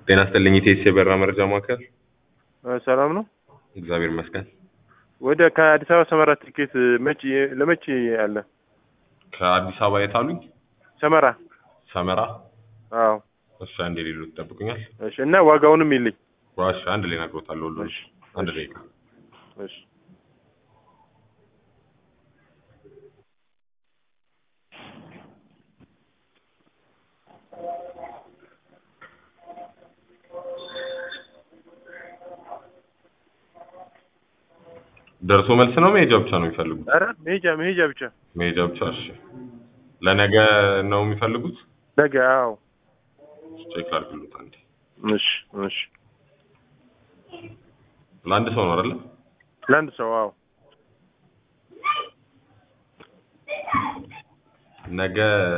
ጤና ይስጥልኝ ኢቴስ የበራ መረጃ ማዕከል። ሰላም ነው። እግዚአብሔር ይመስገን። ወደ ከአዲስ አበባ ሰመራ ትኬት መቼ ለመቼ አለ? ከአዲስ አበባ የት አሉኝ? ሰመራ። ሰመራ። አዎ። እሺ አንድ ሌሉ ትጠብቁኛል። እሺ። እና ዋጋውንም ይልኝ። ዋሽ አንድ ላይ እነግሮታለሁ ሁሉ እሺ። አንድ ደቂቃ እሺ። ደርሶ መልስ ነው መሄጃ ብቻ ነው የሚፈልጉት? ኧረ መሄጃ መሄጃ ብቻ መሄጃ ብቻ። እሺ ለነገ ነው የሚፈልጉት? ነገ። አዎ። ቼክ ላድርግሎት አንዴ። እሺ። እሺ። ለአንድ ሰው ነው አይደለ? ለአንድ ሰው። አዎ። ነገ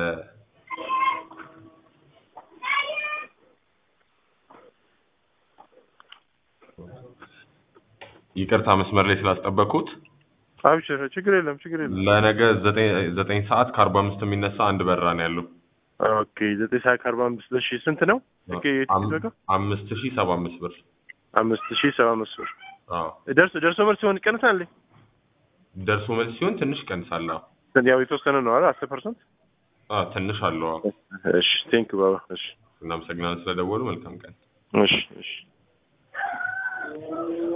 ይቅርታ መስመር ላይ ስላስጠበቅኩት አብሽር፣ ችግር የለም ችግር የለም። ለነገ ዘጠኝ ዘጠኝ ሰዓት ከአርባ አምስት የሚነሳ አንድ በረራ ነው ያለው። ኦኬ። ዘጠኝ ሰዓት ከአርባ አምስት እሺ። ስንት ነው? ኦኬ። የትኬት ዋጋ አምስት ሺህ ሰባ አምስት ብር። አምስት ሺህ ሰባ አምስት ብር። አዎ ደርሶ ደርሶ መልስ ሲሆን ይቀንሳል። ደርሶ መልስ ሲሆን ትንሽ ቀንሳል። አዎ ያው የተወሰነ ነው አይደል? አስር ፐርሰንት። አዎ ትንሽ አለው። አዎ እሺ። ቴንክ ባባ። እሺ። እናመሰግናለን ስለደወሉ። መልካም ቀን። እሺ። እሺ።